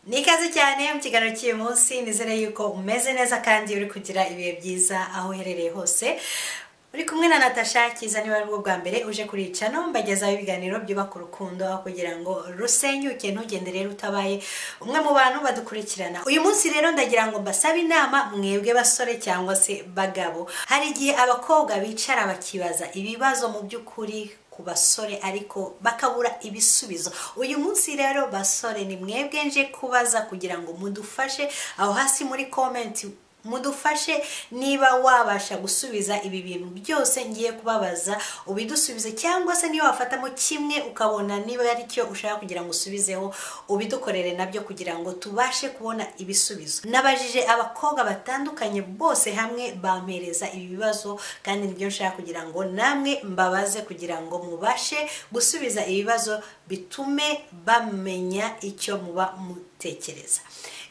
ni ikaze cyane mu kiganiro cy'uyu munsi nizere yuko umeze neza kandi uri kugira ibihe byiza aho uherereye hose uri kumwe na natasha kiza niba ari bwo bwa mbere uje kurica no mbagezaho ibiganiro byubaka urukundo aho kugira ngo rusenyuke ntugende rero utabaye umwe mu bantu badukurikirana uyu munsi rero ndagira ngo mbasabe inama mwebwe basore cyangwa se bagabo hari igihe abakobwa bicara bakibaza ibibazo mu by'ukuri ku basore ariko bakabura ibisubizo uyu munsi rero basore ni mwebwe nje kubaza kugira ngo mudufashe aho hasi muri komenti mudufashe niba wabasha gusubiza ibi bintu byose ngiye kubabaza ubidusubize cyangwa se niba wafatamo kimwe ukabona niba ari cyo ushaka kugira ngo usubizeho ubidukorere nabyo kugira ngo tubashe kubona ibisubizo nabajije abakobwa batandukanye bose hamwe bampereza ibi bibazo kandi nibyo nshaka kugira ngo namwe mbabaze kugira ngo mubashe gusubiza ibibazo bitume bamenya icyo muba mutekereza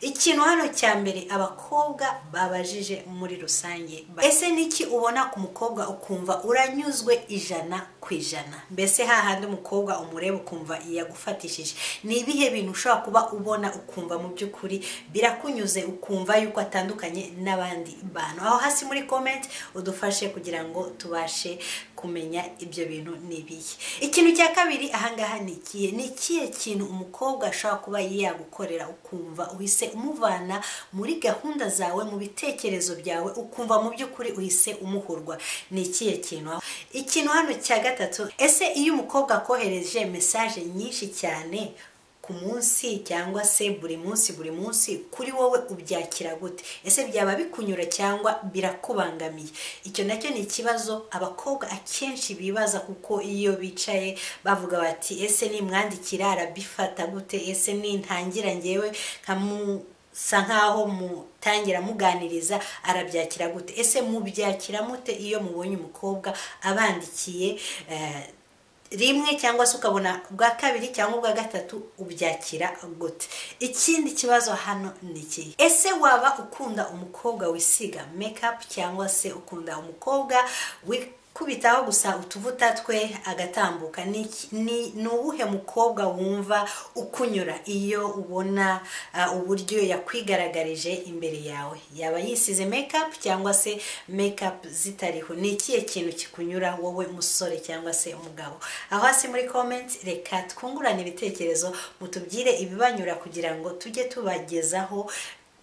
ikintu hano cya mbere abakobwa babajije muri rusange ese niki ubona ku mukobwa ukumva uranyuzwe ijana ku ijana mbese hahandi umukobwa umureba ukumva yagufatishije ni ibihe bintu ushobora kuba ubona ukumva mu by'ukuri birakunyuze ukumva yuko atandukanye n'abandi bantu aho hasi muri komenti udufashe kugira ngo tubashe kumenya ibyo bintu n'ibihe ikintu cya kabiri ahangaha ni ikihe ni ikihe kintu umukobwa ashobora kuba yagukorera ukumva uhise umuvana muri gahunda zawe mu bitekerezo byawe ukumva mu by'ukuri uhise umuhurwa ni ikihe kintu ikintu hano cya gatatu ese iyo umukobwa akohereje mesaje nyinshi cyane ku munsi cyangwa se buri munsi buri munsi kuri wowe ubyakira gute ese byaba bikunyura cyangwa birakubangamiye icyo nacyo ni ikibazo abakobwa akenshi bibaza kuko iyo bicaye bavuga bati ese nimwandikira arabifata gute ese nintangira ngewe nkamusa nkaho mutangira muganiriza arabyakira gute ese mubyakira mute iyo mubonye umukobwa abandikiye rimwe cyangwa se ukabona ubwa kabiri cyangwa ubwa gatatu ubyakira gute ikindi kibazo hano ni iki ese waba ukunda umukobwa wisiga mekapu cyangwa se ukunda umukobwa wikubitaho gusa utuvuta twe agatambuka ni uwuhe mukobwa wumva ukunyura iyo ubona uburyo yakwigaragaje imbere yawe yaba yisize mekapu cyangwa se mekapu zitariho ni ikihe kintu kikunyura wowe musore cyangwa se umugabo aho hasi muri komenti reka twungurane ibitekerezo mutubwire ibibanyura kugira ngo tujye tubagezaho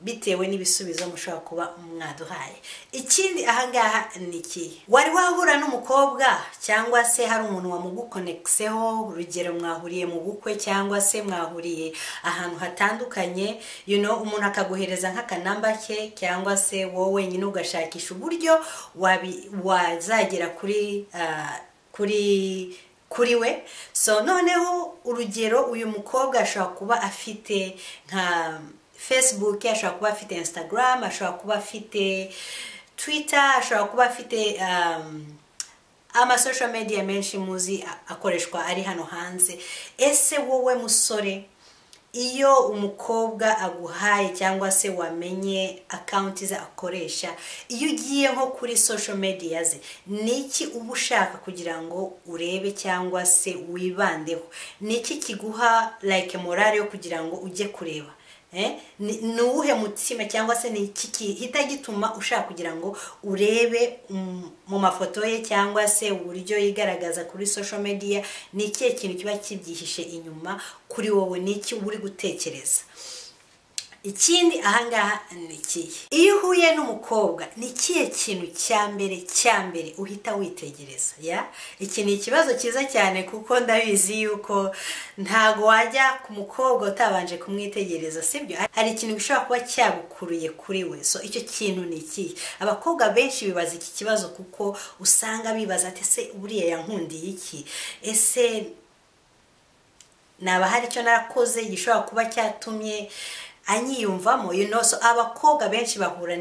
bitewe n'ibisubizo mushobora kuba mwaduhaye ikindi ahangaha ni iki wari wahura n'umukobwa cyangwa se hari umuntu wamugukonekseho urugero mwahuriye mu bukwe cyangwa se mwahuriye ahantu hatandukanye you know umuntu akaguhereza nk'akanamba ke cyangwa se wowe wenyine ugashakisha uburyo wazagera kuri kuri kuri we so noneho urugero uyu mukobwa ashobora kuba afite nka facebook ashobora kuba afite instagram ashobora kuba afite twitter ashobora kuba afite amasosho media menshi muzi akoreshwa ari hano hanze ese wowe musore iyo umukobwa aguhaye cyangwa se wamenye akawunti ze akoresha iyo ugiye nko kuri social media ze ni iki uba ushaka kugira ngo urebe cyangwa se wibandeho ni iki kiguha like morale yo kugira ngo ujye kureba ni uwuhe mutima cyangwa se ni iki gihita gituma ushaka kugira ngo urebe mu mafoto ye cyangwa se uburyo yigaragaza kuri social media ni ikihe kintu kiba kibyihishe inyuma kuri wowe ni iki uba uri gutekereza ikindi ahangaha ni ikihe iyo uhuye n'umukobwa ni ikihe kintu cya mbere cya mbere uhita witegereza ya iki ni ikibazo cyiza cyane kuko ndabizi yuko ntago wajya ku mukobwa utabanje kumwitegereza sibyo hari ikintu gishobora kuba cyagukuruye kuri we so icyo kintu ni ikihe abakobwa benshi bibaza iki kibazo kuko usanga bibaza ati ese buriya yankundiye iki ese naba hari icyo narakoze gishobora kuba cyatumye anyiyumvamo you know so abakobwa benshi bahura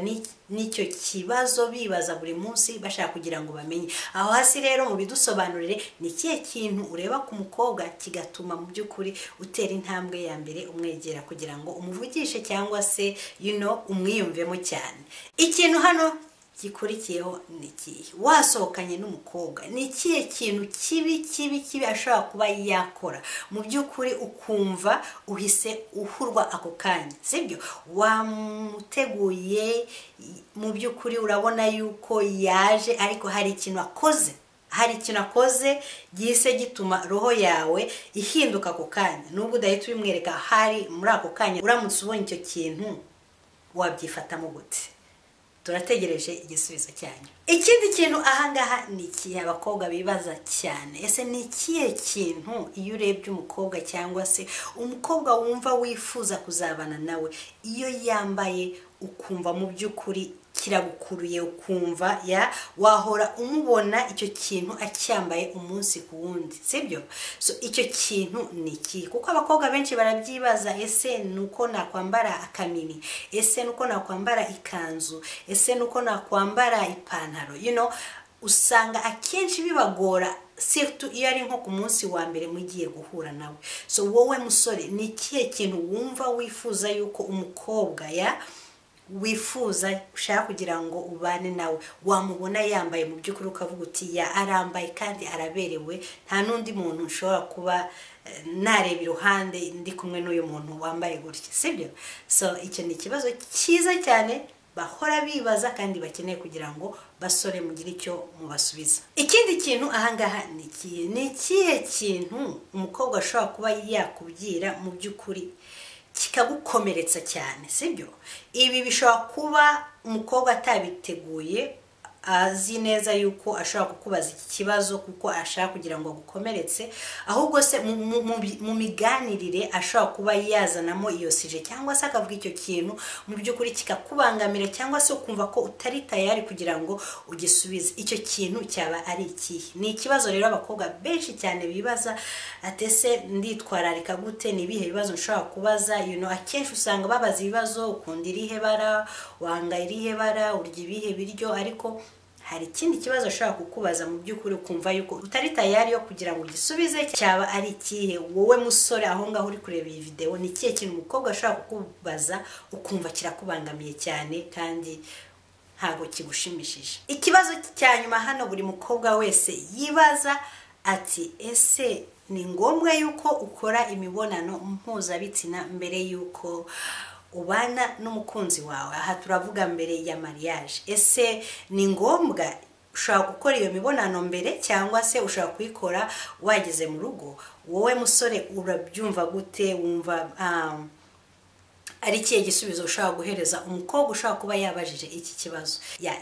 n'icyo kibazo bibaza buri munsi bashaka kugira ngo bamenye aho hasi rero mu bidusobanurire ni ikihe kintu ureba ku mukobwa kigatuma mu by'ukuri utera intambwe ya mbere umwegera kugira ngo umuvugishe cyangwa se you know umwiyumvemo cyane ikintu hano gikurikiyeho ni ikihe wasohokanye n'umukobwa ni ikihe kintu kibi kibi kibi ashobora kuba yakora mu by'ukuri ukumva uhise uhurwa ako kanya sibyo wamuteguye mu by'ukuri urabona yuko yaje ariko hari ikintu akoze hari ikintu akoze gihise gituma roho yawe ihinduka ako kanya nubwo udahita ubimwereka hari muri ako kanya uramutse ubonye icyo kintu wabyifatamo gute turategereje igisubizo cyanyu ikindi kintu ahangaha ni ikihe abakobwa bibaza cyane ese ni ikihe kintu iyo urebye umukobwa cyangwa se umukobwa wumva wifuza kuzabana nawe iyo yambaye ukumva mu by'ukuri kiragukuruye ukumva ya wahora umubona icyo kintu acyambaye umunsi ku wundi sibyo so icyo kintu ni iki kuko abakobwa benshi barabyibaza ese ni uko nakwambara akamini ese ni uko nakwambara ikanzu ese ni uko nakwambara ipantaro you know, usanga akenshi bibagora sirtu iyo ari nko ku munsi wa mbere mugiye guhura nawe so wowe musore ni ikihe kintu wumva wifuza yuko umukobwa ya wifuza ushaka kugira ngo ubane nawe wamubona yambaye mu by'ukuri ukavuga uti ya arambaye kandi araberewe nta n'undi muntu ushobora kuba nareba iruhande ndi kumwe n'uyu muntu wambaye gutya sibyo so icyo ni ikibazo cyiza cyane bahora bibaza kandi bakeneye kugira ngo basore mugire icyo mubasubiza ikindi kintu ahangaha ni ikihe ni ikihe kintu umukobwa ashobora kuba yakubwira mu by'ukuri kikagukomeretsa cyane sibyo ibi bishobora kuba umukobwa atabiteguye azi neza yuko ashobora kukubaza iki kibazo kuko ashaka kugira ngo agukomeretse ahubwo se mu miganirire ashobora kuba yazanamo iyo sije cyangwa se akavuga icyo kintu mu by'ukuri kikakubangamira cyangwa se ukumva ko utari tayari kugira ngo ugisubize icyo kintu cyaba ari ikihe ni ikibazo rero abakobwa benshi cyane bibaza atese nditwararika gute ni ibihe bibazo nshobora kubaza yuno akenshi usanga babaza ibibazo ukunda irihe bara wanga irihe bara urya ibihe biryo ariko hari ikindi kibazo ashobora kukubaza mu by'ukuri ukumva yuko utari tayari yo kugira ngo ugisubize cyaba ari ikihe wowe musore aho ngaho uri kureba iyi videwo ni ikihe kintu umukobwa ashobora kukubaza ukumva kirakubangamiye cyane kandi ntabwo kigushimishije ikibazo cya nyuma hano buri mukobwa wese yibaza ati ese ni ngombwa yuko ukora imibonano mpuzabitsina mbere y'uko ubana n'umukunzi wawe aha turavuga mbere ya mariage ese ni ngombwa ushobora gukora iyo mibonano mbere cyangwa se ushobora kuyikora wageze mu rugo wowe musore urabyumva gute wumva ari ikihe gisubizo ushobora guhereza umukobwa ushobora kuba yabajije iki kibazo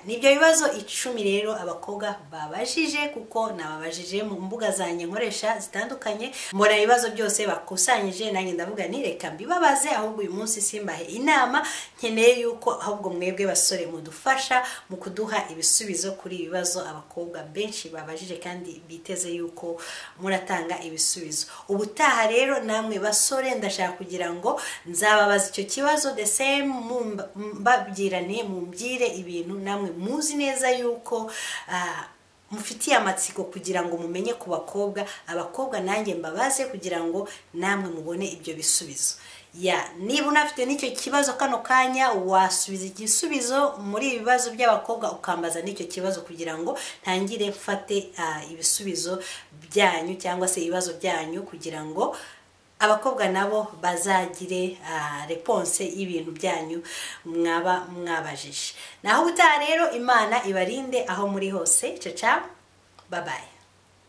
n'ibyo bibazo icumi rero abakobwa babajije kuko nababajije mu mbuga zanjye nkoresha zitandukanye mbona ibibazo byose bakusanyije nanjye ndavuga ni reka mbibabaze ahubwo uyu munsi simbahe inama nkeneye yuko ahubwo mwebwe basore mudufasha mu kuduha ibisubizo kuri ibi bibazo abakobwa benshi babajije kandi biteze yuko muratanga ibisubizo ubutaha rero namwe basore ndashaka kugira ngo nzababaze icyo kibazo the same mbabyirane mumbwire ibintu namwe muzi neza yuko mufitiye amatsiko kugira ngo mumenye ku bakobwa abakobwa nanjye mbabaze kugira ngo namwe mubone ibyo bisubizo ya niba unafite n'icyo kibazo kano kanya wasubiza igisubizo muri ibi bibazo by'abakobwa ukambaza n'icyo kibazo kugira ngo ntangire mfate ibisubizo byanyu cyangwa se ibibazo byanyu kugira ngo abakobwa nabo bazagire reponse y'ibintu byanyu mwaba mwabajije naho ubutaha rero imana ibarinde aho muri hose caca babaye